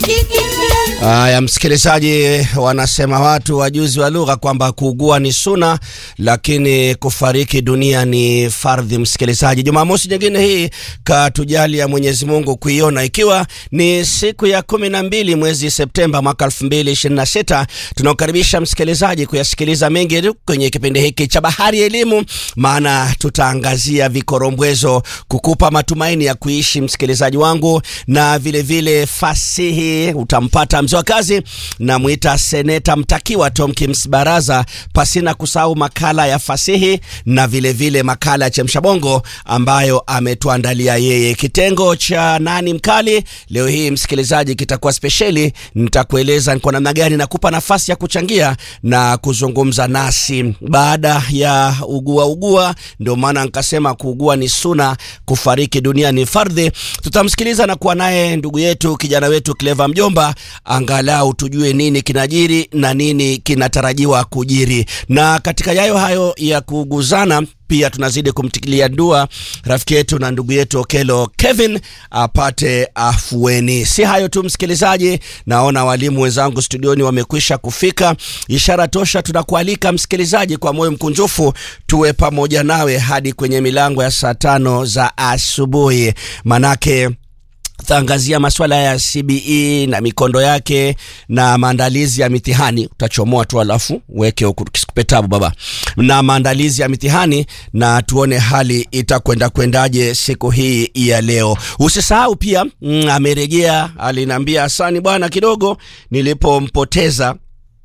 Haya, msikilizaji, wanasema watu wajuzi wa lugha kwamba kuugua ni suna, lakini kufariki dunia ni fardhi. Msikilizaji, Jumamosi nyingine hii katujalia Mwenyezi Mungu kuiona, ikiwa ni siku ya kumi na mbili mwezi Septemba mwaka elfu mbili ishirini na sita tunaokaribisha msikilizaji kuyasikiliza mengi kwenye kipindi hiki cha Bahari ya Elimu, maana tutaangazia vikorombwezo kukupa matumaini ya kuishi, msikilizaji wangu, na vilevile vile fasihi utampata mzee wa kazi na mwita seneta mtakiwa Tomkins Baraza, pasina kusahau makala ya fasihi na vilevile vile makala ya chemshabongo ambayo ametuandalia yeye. Kitengo cha nani mkali leo hii msikilizaji kitakuwa spesheli, nitakueleza ni kwa namna gani nakupa nafasi ya kuchangia na kuzungumza nasi baada ya ugua ugua. Ndio maana nikasema kuugua ni suna, kufariki dunia ni fardhi. Tutamsikiliza na kuwa naye ndugu yetu kijana wetu Cleva Mjomba, angalau tujue nini kinajiri na nini kinatarajiwa kujiri. Na katika yayo hayo ya kuuguzana pia tunazidi kumtikilia dua rafiki yetu na ndugu yetu Okelo Kevin apate afueni. Si hayo tu msikilizaji, naona walimu wenzangu studioni wamekwisha kufika, ishara tosha. Tunakualika msikilizaji, kwa moyo mkunjufu tuwe pamoja nawe hadi kwenye milango ya saa tano za asubuhi, manake tutaangazia masuala ya CBE na mikondo yake na maandalizi ya mitihani. Utachomoa tu alafu weke huku kisikupe tabu baba, na maandalizi ya mitihani na tuone hali itakwenda kwendaje siku hii ya leo. Usisahau pia mm, amerejea, aliniambia asani bwana, kidogo nilipompoteza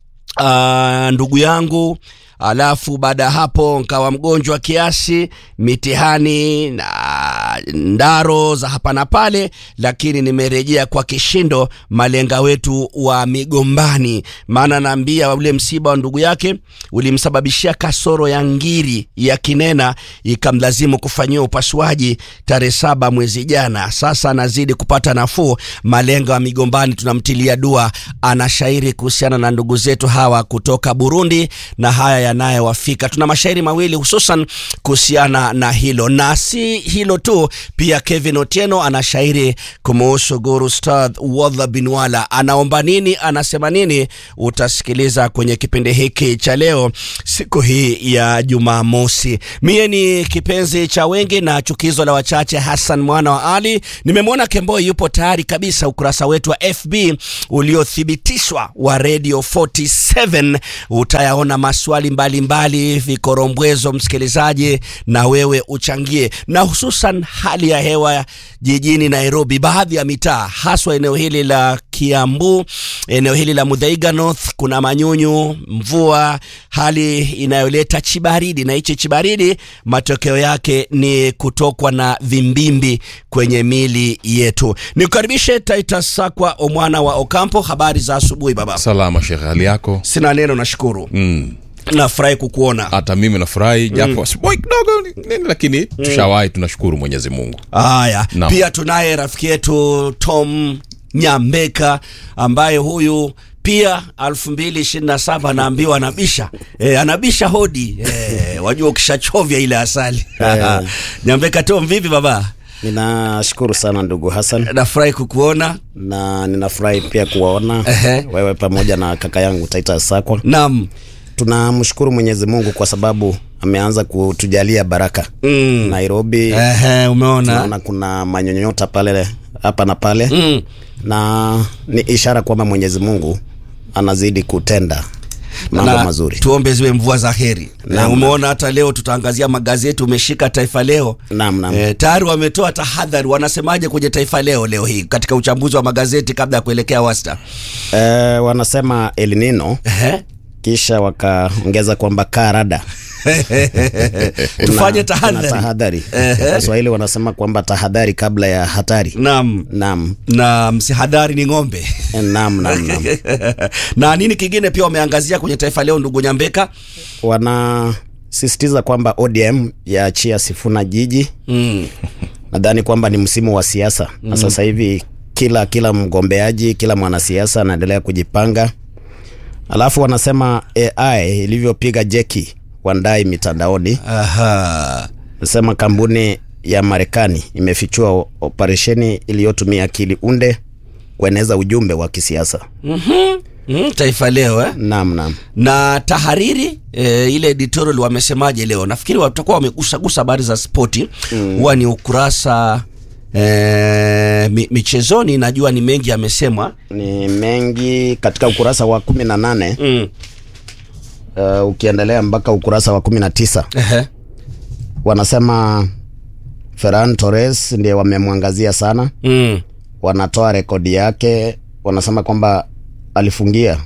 uh, ndugu yangu alafu baada ya hapo nkawa mgonjwa kiasi, mitihani na ndaro za hapa na pale, lakini nimerejea kwa kishindo. Malenga wetu wa Migombani, maana naambia ule msiba wa ndugu yake ulimsababishia kasoro ya ngiri ya kinena, ikamlazimu kufanyiwa upasuaji tarehe saba mwezi jana. Sasa anazidi kupata nafuu. Malenga wa Migombani tunamtilia dua, ana shairi kuhusiana na ndugu zetu hawa kutoka Burundi na haya yanayowafika. Tuna mashairi mawili hususan kuhusiana na hilo, na si hilo tu, pia Kevin Otieno ana shairi kumuhusu Guru Ustadh Wadha Binwala. Anaomba nini? Anasema nini? Utasikiliza kwenye kipindi hiki cha leo, siku hii ya Jumamosi. Mie ni kipenzi cha wengi na chukizo la wachache, Hassan mwana wa Ali. Nimemwona Kemboi yupo tayari kabisa. Ukurasa wetu wa FB uliothibitishwa wa Radio 47 utayaona maswali mbalimbali, vikorombwezo, msikilizaji, na wewe uchangie, na hususan hali ya hewa jijini Nairobi, baadhi ya mitaa, haswa eneo hili la Kiambu, eneo hili la Muthaiga North, kuna manyunyu, mvua, hali inayoleta chibaridi, na hichi chibaridi matokeo yake ni kutokwa na vimbimbi kwenye mili yetu. Nikukaribishe Titus Sakwa Omwana wa Okampo. Habari za asubuhi baba. Salama Shekhe, hali yako? Sina neno, nashukuru Mm. nafurahi kukuona. Hata mimi nafurahi japo asubuhi kidogo ni- nini, lakini tushawahi, tunashukuru Mwenyezi Mungu. Haya, Naam. pia tunaye rafiki yetu Tom Nyambeka ambaye huyu pia 2027 anaambiwa anabisha e, anabisha hodi e, wajua ukishachovya ile asali Nyambeka Tom, vipi baba? Ninashukuru sana ndugu Hassan Nafurahi kukuona. na ninafurahi pia kuwaona Ehe. wewe pamoja na kaka yangu Titus Sakwa. Naam. Tunamshukuru Mwenyezi Mungu kwa sababu ameanza kutujalia baraka Mm. Nairobi. Ehe, umeona Tunaona kuna manyonyota pale hapa na pale mm. na ni ishara kwamba Mwenyezi Mungu anazidi kutenda mambo na mazuri. tuombe ziwe mvua za heri. Na Naam. umeona hata leo tutaangazia magazeti, umeshika Taifa Leo. Naam, naam. E, tayari wametoa tahadhari. Wanasemaje kwenye Taifa Leo leo hii katika uchambuzi wa magazeti kabla ya kuelekea wasta? Eh, wanasema El Nino Ehe. kisha wakaongeza kwamba karada Tufanye Kuna tahadhari. tahadhari. Ehe. Waswahili wanasema kwamba tahadhari kabla ya hatari. Naam. Naam, Na msihadhari ni ng'ombe. naam, naam, naam. na nini kingine pia wameangazia kwenye Taifa Leo, ndugu Nyambeka? Wanasisitiza kwamba ODM yaachia Sifuna jiji. Mm. Nadhani kwamba ni msimu wa siasa na sasa hivi kila kila mgombeaji, kila mwanasiasa anaendelea kujipanga. Alafu wanasema AI ilivyopiga jeki Wandai mitandaoni. Aha. Nasema kampuni ya Marekani imefichua o- operesheni iliyotumia akili unde kueneza ujumbe wa kisiasa. mm, Taifa Leo eh? Naam, naam. na tahariri e, ile editorial wamesemaje leo? Nafikiri watakuwa wamegusagusa habari za spoti huwa ni ukurasa e, mi, michezoni. Najua ni mengi yamesemwa Ni mengi katika ukurasa wa kumi na nane mm. uh, ukiendelea mpaka ukurasa wa kumi na tisa Ehe. wanasema Ferran Torres ndiye wamemwangazia sana, Mm. wanatoa rekodi yake, wanasema kwamba alifungia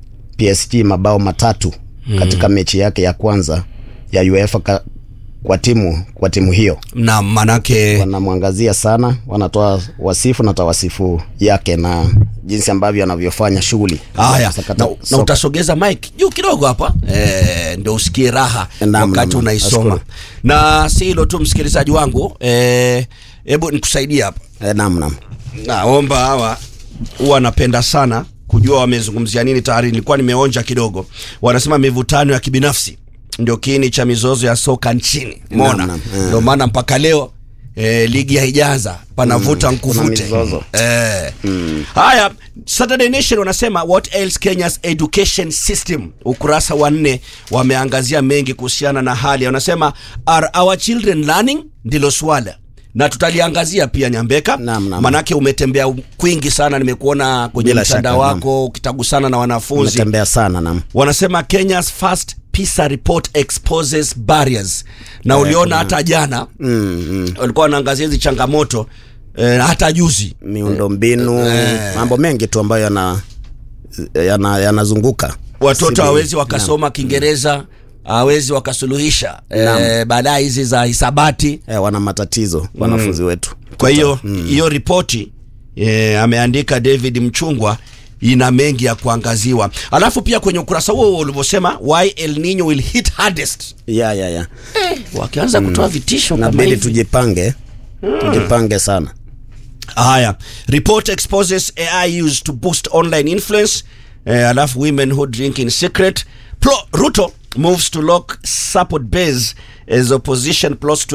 PSG mabao matatu katika mechi yake ya kwanza ya UEFA ka, kwa timu kwa timu hiyo na manake wanamwangazia sana, wanatoa wasifu na tawasifu yake na jinsi ambavyo anavyofanya shughuli haya Sakata- na, na soka. utasogeza mic juu kidogo hapa e, ndio usikie raha Naam, wakati naam, unaisoma nashukuru. na si hilo tu msikilizaji wangu eh, hebu nikusaidie hapa Eh, naam naam naomba hawa huwa napenda sana kujua wamezungumzia nini tayari nilikuwa nimeonja kidogo wanasema mivutano ya kibinafsi ndio kiini cha mizozo ya soka nchini mona naam, eh. ndio maana mpaka leo E, ligi haijaanza panavuta kuna nkuvute mizozo. Eh. haya Saturday Nation wanasema what else Kenya's education system ukurasa wa nne wameangazia mengi kuhusiana na hali wanasema are our children learning ndilo swala na tutaliangazia pia Nyambeka Naam, naam. manake umetembea kwingi sana nimekuona kwenye Bila mtandao shaka, naam. wako ukitagusana na wanafunzi umetembea sana naam wanasema Kenya's first PISA report exposes barriers na uliona hata jana mm, mm. walikuwa wanaangazia hizi changamoto eh, hata juzi miundombinu mambo mengi tu ambayo yana yana- yanazunguka watoto Sivi- hawezi wakasoma Kiingereza hawezi wakasuluhisha eh, baadaye hizi za hisabati eh, wana matatizo wanafunzi wetu kwa hiyo hiyo ripoti eh, ameandika David Mchungwa ina mengi ya kuangaziwa alafu pia kwenye ukurasa huo huo ulivyosema why El Nino will hit hardest ya ya ya wakianza kutoa vitisho kama nabidi hivi tujipange tujipange sana Haya, report exposes AI used to boost online influence. Eh, alafu women who drink in secret. Pro, Ruto moves to lock support base as opposition plus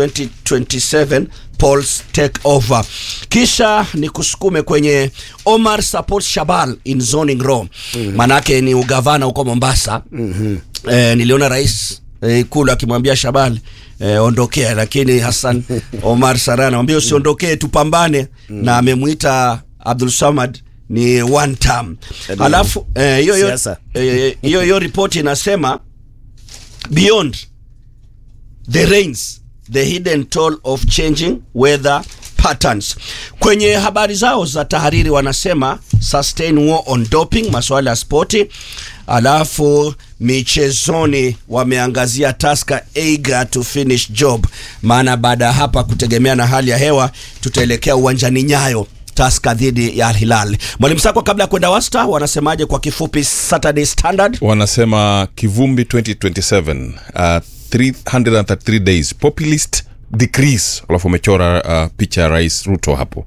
2027 polls take over. Kisha ni kusukume kwenye Omar supports Shabal in zoning law. Manake ni ugavana huko Mombasa. Eh, niliona rais eh, ikulu akimwambia Shabal eh, ondokea, lakini Hassan Omar Sara anamwambia usiondokee, tupambane na amemwita Abdul Samad ni one term. Ndio. Alafu eh, hiyo hiyo Siasa. eh, hiyo hiyo ripoti inasema beyond the rains the hidden toll of changing weather patterns. Kwenye habari zao za tahariri wanasema sustain war on doping, masuala ya spoti. Alafu michezoni wameangazia Tusker eager to finish job, maana baada ya hapa kutegemea na hali ya hewa tutaelekea uwanjani Nyayo Tusker dhidi ya Al Hilal. Mwalimu Sakwa, kabla ya kwenda wasta, wanasemaje kwa kifupi Saturday Standard? wanasema kivumbi 2027 uh, 333 days populist decrease alafu wamechora uh, picha ya rais ruto hapo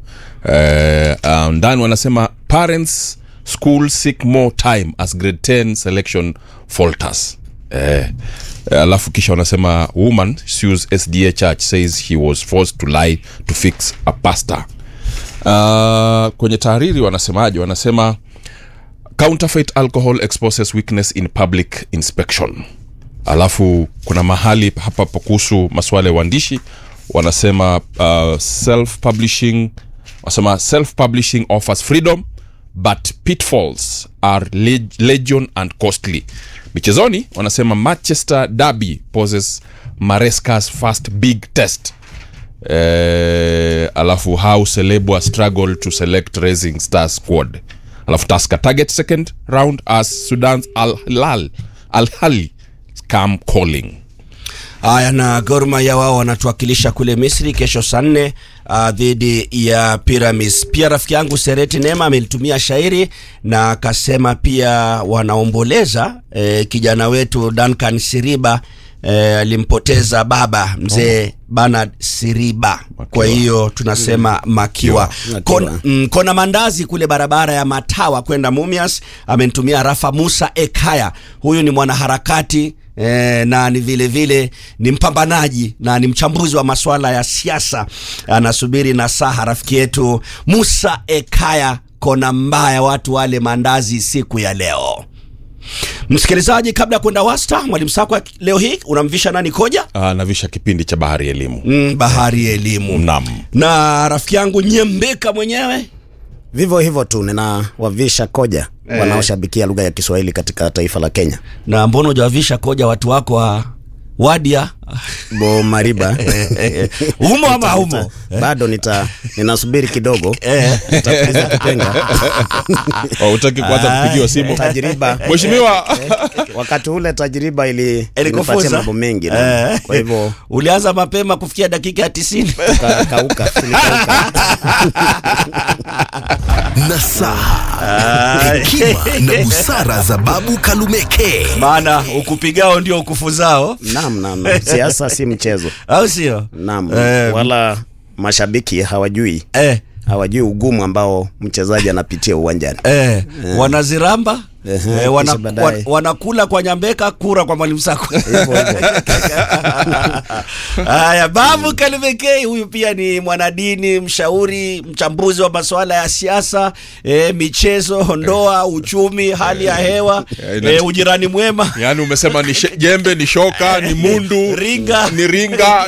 uh, uh, ndani wanasema parents school seek more time as grade 10 selection falters eh, alafu kisha wanasema woman sues sda church says he was forced to lie to fix a pastor uh, kwenye tahariri wanasemaje wanasema counterfeit alcohol exposes weakness in public inspection alafu kuna mahali hapa pa kuhusu masuala ya uandishi wanasema uh, self publishing wanasema self publishing offers freedom but pitfalls are leg- legion and costly michezoni wanasema manchester derby poses marescas first big test eh, alafu how celebwa struggle to select raising star squad alafu taska target second round as sudan's al hilal al hali come calling Haya, na Gor Mahia wao wanatuwakilisha kule Misri kesho saa nne uh, dhidi ya Pyramids. Pia rafiki yangu Sereti Nema amelitumia shairi na akasema pia wanaomboleza eh, kijana wetu Duncan Siriba eh, alimpoteza baba mzee Bernard Siriba. Kwa hiyo tunasema makiwa. Makiwa. Kon, mm, kona mandazi kule barabara ya Matawa kwenda Mumias amenitumia Rafa Musa Ekaya. Huyu ni mwanaharakati E, na ni vile vile ni mpambanaji na ni mchambuzi wa masuala ya siasa. Anasubiri nasaha rafiki yetu Musa Ekaya kona mbaya watu wale mandazi siku ya leo. Msikilizaji, kabla ya kwenda wasta, mwalimu Sakwa, leo hii unamvisha nani koja? Ah, navisha kipindi cha bahari ya elimu Mm, bahari ya elimu Naam. na rafiki yangu Nyembeka mwenyewe Vivyo hivyo tu ninawavisha koja wanaoshabikia lugha ya Kiswahili katika taifa la Kenya. na mbona hujawavisha koja watu wako wa wadia Bo Mariba humo ama Nita- humo bado nita ninasubiri kidogo Eh. nitapuliza kipenga Oh, utaki kuanza kupigiwa simu tajriba mheshimiwa wakati ule tajriba ili Ilikufunza? ilipatia mambo mengi na, Eh. kwa hivyo ulianza mapema kufikia dakika ya tisini ka- kauka tulikauka. nasaha hekima na busara za babu kalumeke maana ukupigao ndio ukufuzao Naam, naam, naam. siasa si mchezo au sio naam Eh. wala mashabiki hawajui eh, hawajui ugumu ambao mchezaji anapitia uwanjani eh, wanaziramba Ehe, eh, wana, kisha baadaye. wa- wanakula kwa nyambeka kura kwa mwalimu sako hivyo hivyo haya babu kalimekei huyu pia ni mwanadini mshauri mchambuzi wa masuala ya siasa eh, michezo ndoa uchumi hali ya hewa Eh, ina- eh, ujirani mwema yaani umesema ni she- jembe ni shoka ni mundu Ringa. ni ringa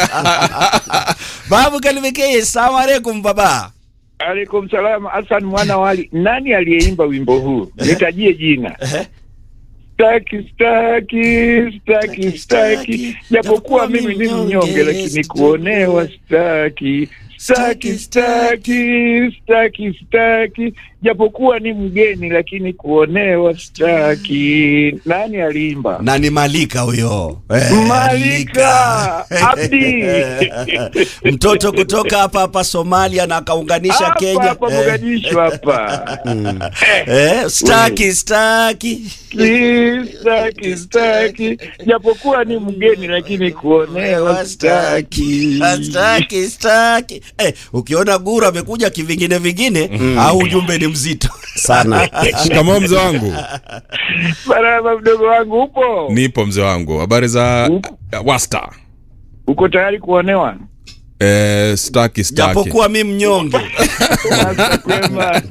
babu kalimekei salamu alaikum baba Alaikum salam, Hassan mwana wali. Nani aliyeimba wimbo huu? Nitajie jina. Staki, staki, staki, staki, japokuwa mimi ni mnyonge, lakini kuonewa staki. Staki, staki, staki, staki, japokuwa ni mgeni, lakini kuonewa staki. Nani aliimba? na ni malika huyo eh, Malika Abdi. mtoto kutoka hapa hapa somalia na akaunganisha Hapa kenya hapa Eh, Mogadishu hapa. eh, staki staki staki staki japokuwa ni mgeni lakini kuonewa staki staki staki eh, ukiona guru amekuja kivingine vingine au ujumbe ni mzito sana shikamoo mzee wangu baraba mdogo wangu upo nipo mzee wangu habari za Upo. wasta uko tayari kuonewa eh, staki staki japokuwa mi mnyonge Basi kwema.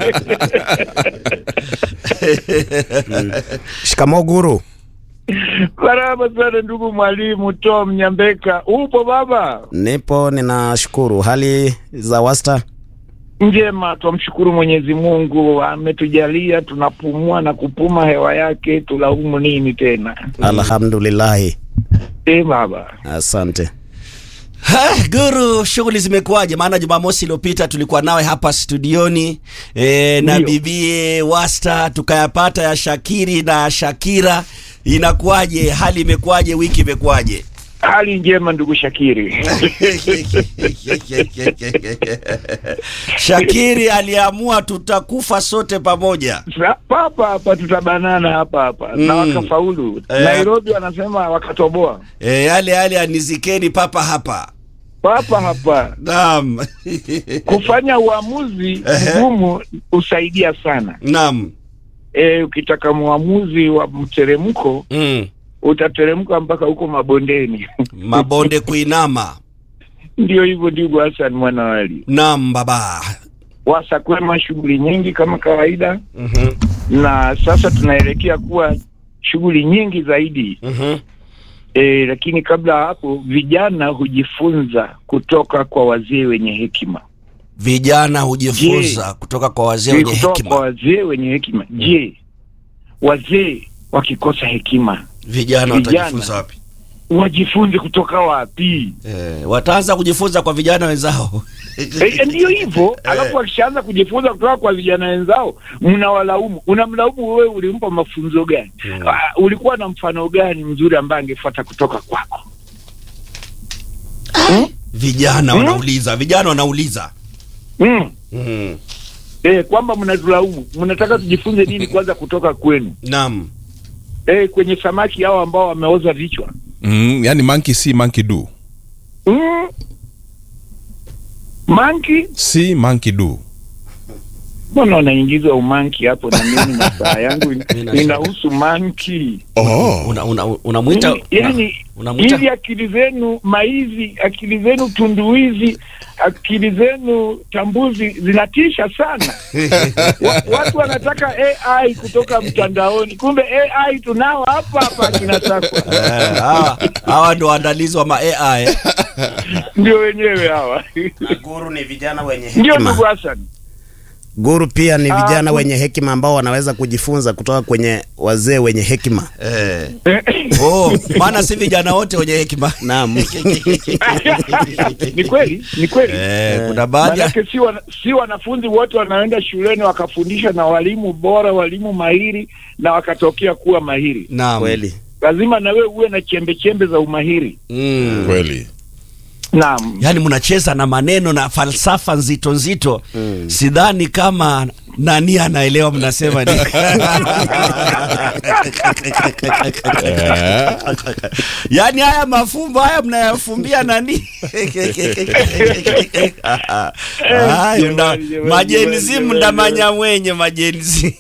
shikamo guru baraba sana ndugu mwalimu tom nyambeka upo baba nipo ninashukuru hali za wasta njema twamshukuru mwenyezi mungu ametujalia tunapumua na kupuma hewa yake tulaumu nini tena alhamdulillahi e baba asante Ha, Guru, shughuli zimekuwaje? Maana Jumamosi iliyopita tulikuwa nawe hapa studioni e, na Ndio. bibie Wasta tukayapata ya Shakiri na Shakira. Inakuwaje? Hali imekuwaje? Wiki imekuwaje? hali njema ndugu shakiri Shakiri aliamua tutakufa sote pamoja. Sa- papa hapa tutabanana hapa hapa na Mm. wakafaulu Eh. nairobi wanasema wakatoboa E, yale yale anizikeni papa hapa. papa hapa Naam. kufanya uamuzi Ehe. mgumu husaidia sana Naam. e, ukitaka mwamuzi wa mteremko Mm. utateremka mpaka huko mabondeni Mabonde kuinama. ndio hivyo ndugu hasan mwanawali Naam baba. wasa kwema shughuli nyingi kama kawaida Mhm. na sasa tunaelekea kuwa shughuli nyingi zaidi Mhm. e, lakini kabla ya hapo vijana hujifunza kutoka kwa wazee wenye hekima Vijana hujifunza kutoka kwa wazee Ni wenye kutoka kwa hekima. wazee wenye hekima je wazee wakikosa hekima Vijana Vijana. watajifunza wapi? wajifunze kutoka wapi Eh, wataanza kujifunza kwa vijana wenzao. e, ndiyo hivyo alafu wakishaanza kujifunza kutoka kwa vijana wenzao mnawalaumu unamlaumu wewe ulimpa mafunzo gani Ah, ulikuwa na mfano gani mzuri ambaye angefuata kutoka kwako Vijana Hmm? wanauliza, vijana wanauliza. mm. Mm. e, kwamba mnatulaumu mnataka tujifunze nini kwanza kutoka kwenu Naam. e, kwenye samaki hao ambao wameoza vichwa mm, yani monkey see monkey do mm. manki see monkey do mbona unaingiza umanki hapo na mimi na saa yangu in- inahusu manki oh. Una- una- unamwita Mimi, yani unamwita hivi akili zenu maizi akili zenu tunduizi akili zenu tambuzi zinatisha sana Wa- watu wanataka ai kutoka mtandaoni kumbe ai tunao hapa hapa akina sakwa Eh, hawa hawa ndo waandalizi wa ma AI eh. ndio wenyewe hawa Guru ni vijana wenye ndio hekima. ndugu Hassan Guru pia ni Ah, vijana gu- wenye hekima ambao wanaweza kujifunza kutoka kwenye wazee wenye hekima. Eh. Oh, maana si vijana wote wenye hekima. Naam. ni kweli ni kweli Eh, kuna baadhi ya Manake si, wana, si wanafunzi wote wanaenda shuleni wakafundisha na walimu bora, walimu mahiri na wakatokea kuwa mahiri. Naam. Kweli. Lazima na wewe uwe na chembe chembe za umahiri. Mm. kweli Naam. Yaani mnacheza na maneno na falsafa nzito nzito. Sidhani kama nani anaelewa mnasema nini. Yaani haya mafumbo haya mnayafumbia nani? Ay, mna- Jamani, jamani, majenzi jamani, mndamanya mwenye majenzi.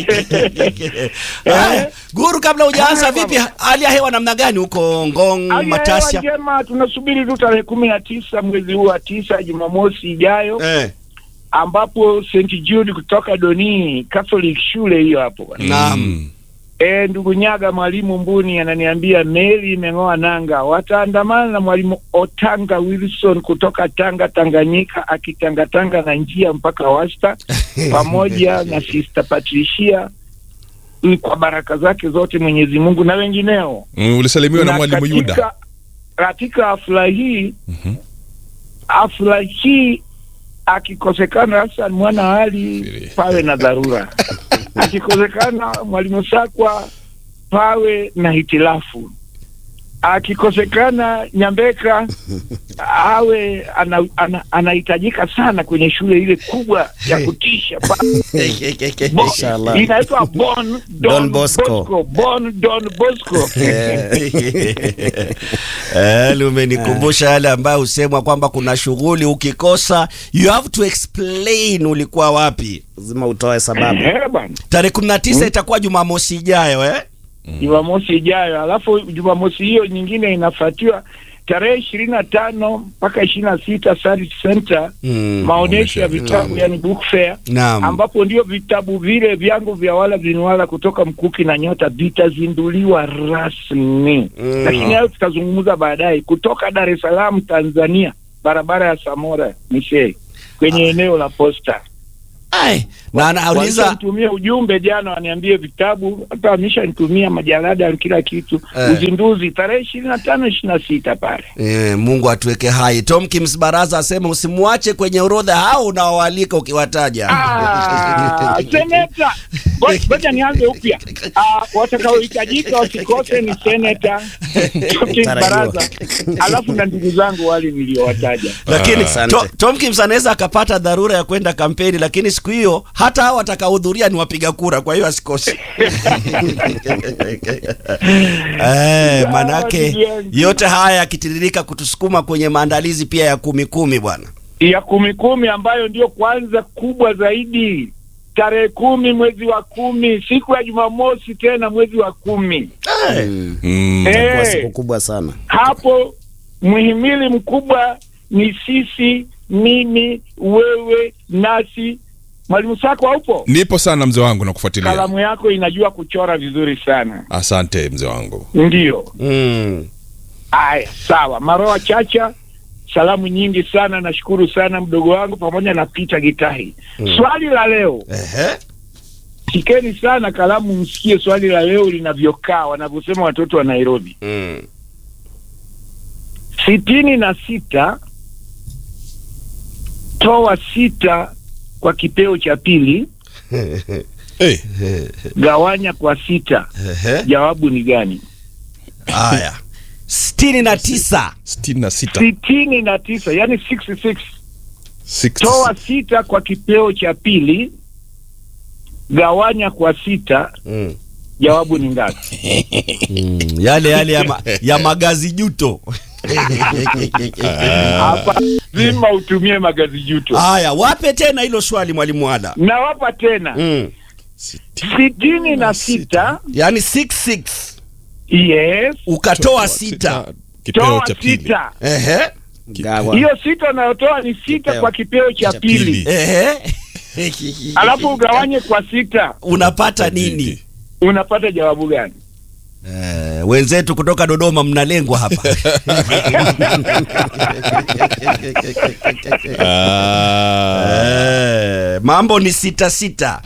Haya, Guru, kabla hujaanza, Haya, vipi hali ya hewa namna gani huko Ngong, Hali ya hewa Matasia? njema, tunasubiri tu tarehe kumi na tisa mwezi huu wa tisa, Jumamosi ijayo Eh, ambapo St Jude kutoka Doni Catholic shule hiyo hapo bwana. naam. E, ndugu Nyaga mwalimu Mbuni ananiambia meli imeng'oa nanga, wataandamana na mwalimu Otanga Wilson kutoka Tanga Tanganyika, akitangatanga na njia mpaka Wasta pamoja na Sister Patricia mm, kwa baraka zake zote Mwenyezi Mungu na wengineo. mm, ulisalimiwa na mwalimu katika- yuda Katika hafla hii Mhm. hafla hii akikosekana Hassan mwana Ali Firi. pawe na dharura, akikosekana mwalimu Sakwa pawe na hitilafu, akikosekana Nyambeka awe ana- ana- anahitajika sana kwenye shule ile kubwa ya kutisha pa- Bo- Inshallah. inaitwa Bon Don, Don Bosco. Bosco. Bon Don Bosco. Eh, lumenikumbusha yale ambayo husemwa kwamba kuna shughuli ukikosa you have to explain ulikuwa wapi. Lazima utoe sababu. Eh, bwana. Tarehe 19 itakuwa Jumamosi ijayo eh? Jumamosi ijayo, alafu Jumamosi hiyo nyingine inafuatiwa tarehe ishirini na tano mpaka ishirini na sita Sarit Center Mm. maonyesho ya Maonyesho ya vitabu vitabu. yani book fair Naam. ambapo ndio vitabu vile vyangu vya wala vinwala kutoka Mkuki na Nyota vitazinduliwa rasmi Mm. lakini hayo tutazungumza baadaye. Kutoka Dar es Salaam Tanzania, barabara ya Samora Mishe kwenye eneo la Posta. Ai, na anauliza nitumie ujumbe jana, waniambie vitabu, hata wameshanitumia majalada kila kitu. Eh. Uzinduzi tarehe ishirini na tano ishirini na sita pale. eh, Mungu atuweke hai. Tom Kims Baraza asema usimwache kwenye orodha hao unaowalika ukiwataja. Ah, seneta, Ngo- ngoja nianze upya. Ah, watakaohitajika wasikose ni seneta Tom Tarajiwa. Baraza, alafu na ndugu zangu wale niliowataja. lakini Asante. to, Tom Kims anaweza akapata dharura ya kwenda kampeni, lakini siku hiyo hata hao watakaohudhuria ni wapiga kura, kwa hiyo asikose. eh, manake yote haya yakitiririka kutusukuma kwenye maandalizi pia ya kumi kumi bwana. ya kumi kumi ambayo ndio kwanza kubwa zaidi tarehe kumi mwezi wa kumi siku ya Jumamosi tena mwezi wa kumi Mm. mm. Eh, Kwa siku kubwa sana. hapo mhimili mkubwa ni sisi, mimi, wewe, nasi. Mwalimu Sako haupo? nipo sana mzee wangu na kufuatilia Kalamu yako inajua kuchora vizuri sana. asante mzee wangu Ndio. Mm. Aya, sawa. Maroa Chacha, salamu nyingi sana, nashukuru sana mdogo wangu pamoja na Peter Gitahi. Swali la leo Ehe. Shikeni sana kalamu, msikie swali la leo linavyokaa, wanavyosema watoto wa Nairobi. Mm. sitini na sita toa sita kwa kipeo cha pili, hey. gawanya kwa sita. Ehe. Jawabu ni gani? Haya, sitini na tisa. sitini na sita sitini na tisa yani 66. Six- Toa sita kwa kipeo cha pili, gawanya kwa sita. Mm. Jawabu ni ngapi? Mm. Yale yale ya, ma, ya magazi juto hapa lazima utumie magazi juto. Haya, wape tena hilo swali mwalimu Wala. Nawapa tena Mm. sitini na sita Yaani 66 yes, ukatoa sita. kipeo toa cha pili sita. Ehe. Gawa. Hiyo sita unayotoa ni sita Kipeo. kwa kipeo cha Cha pili, pili. Ehe. alafu ugawanye kwa sita, unapata nini? unapata jawabu gani? Eh, wenzetu kutoka Dodoma mnalengwa hapa. Ah. Eh, mambo ni sita sita.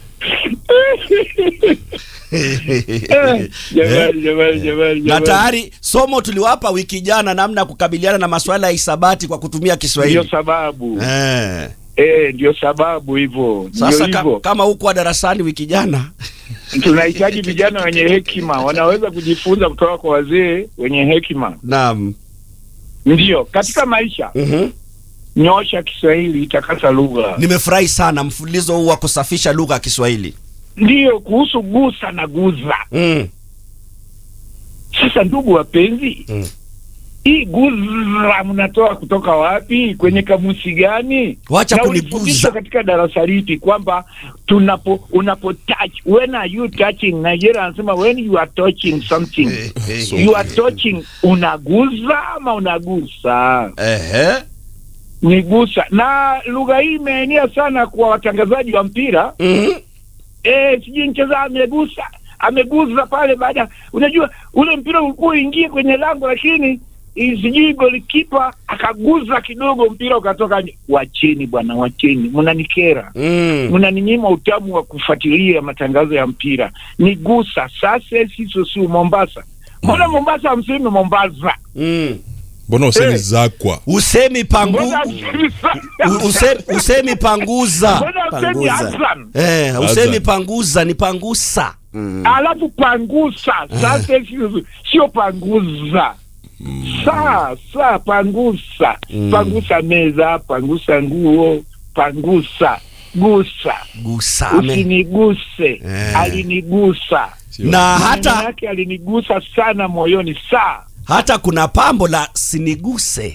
Jamani, jamani, jamani, na jamani. tayari somo tuliwapa wiki jana namna ya kukabiliana na masuala ya hisabati kwa kutumia Ndio Kiswahili. sababu Eh. eh, ndio sababu hivyo, ndio Sasa ka, hivyo. kama hukuwa darasani wiki jana Tunahitaji vijana wenye hekima, wanaweza kujifunza kutoka kwa wazee wenye hekima. naam. Ndio katika maisha, Mhm. nyosha Kiswahili, itakasa lugha. Nimefurahi sana mfululizo huu wa kusafisha lugha ya Kiswahili. Ndiyo kuhusu gusa na guza. Mm. Sasa ndugu wapenzi, Mm. hii guza mnatoa kutoka wapi? Kwenye kamusi gani? Wacha Na kuniguza. ulifundishwa katika darasa lipi kwamba tunapo unapo touch when are you touching? Nigeria anasema when you are touching something you are touching, unaguza ama unagusa? Ehe. Ni gusa. Na lugha hii imeenea sana kwa watangazaji wa mpira Mhm. eh, sijui mcheza amegusa ameguza pale baada, unajua ule mpira ulikuwa uingie kwenye lango, lakini eh, sijui golikipa akaguza kidogo, mpira ukatoka nje. Wacheni bwana, wacheni, mnanikera, Mm. mnaninyima utamu wa kufuatilia matangazo ya mpira. Ni gusa sasa, sisi si Mombasa. Mbona Mombasa hamsemi Mombasa? Mm. mbona usemi Eh. zakwa Usemi pangu Mbona hamsemi u- usemi, usemi panguza. Mbona hamsemi Panguza. Hassan? Eh, usemi Azan. panguza ni pangusa. alafu pangusa sasa, sio- sio panguza saa saa, pangusa pangusa meza, pangusa nguo, pangusa gusa, Gusa. ame- usiniguse. Eh. Alinigusa Na Maneno hata yake alinigusa sana moyoni. Saa hata kuna pambo la siniguse.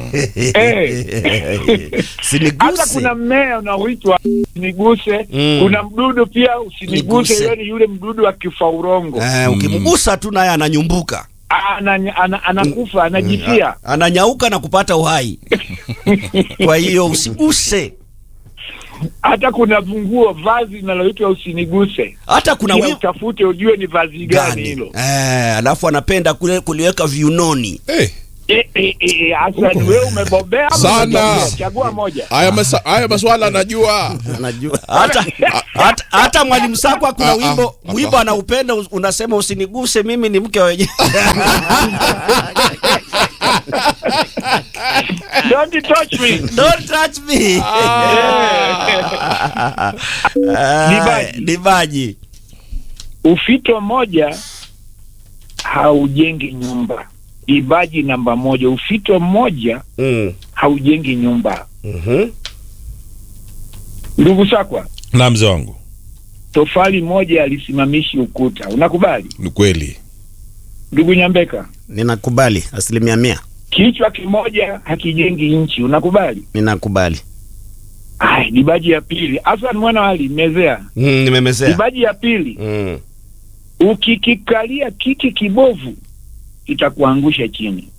hata Siniguse. kuna mmea unaoitwa usiniguse. Mm. Kuna mdudu pia usiniguse, Niguse. yani yule mdudu wa kifaurongo Eh, ukimgusa tu naye ananyumbuka. ana, ana, anakufa anajifia. Ananyauka na kupata uhai. Kwa hiyo usiguse. hata kuna funguo vazi linaloitwa usiniguse Hata kuna Pia wi- utafute ujue ni vazi gani gani hilo eh, alafu anapenda kule kuliweka viunoni. hey. Eh, eh, eh, Hassan wewe umebobea ama Sana. hujabobea? chagua moja haya, masa, haya maswala najua Anajua. hata hata, hata mwalimu Sakwa kuna Ah, ah, wimbo ah, wimbo ah. anaupenda us- unasema usiniguse mimi ni mke wa wenyewe. don't touch me Don't touch me. Ah, Dibaji. Dibaji. ufito moja haujengi nyumba ibaji namba moja ufito mmoja Mm. haujengi nyumba Mhm. ndugu sakwa na mzee wangu tofali moja alisimamishi ukuta unakubali ni kweli ndugu nyambeka Ninakubali asilimia mia. kichwa kimoja hakijengi nchi unakubali Ninakubali. Ay, dibaji ya pili hasan mwana wali mezea Mm, nimemezea. dibaji ya pili Mm. ukikikalia kiti kibovu itakuangusha chini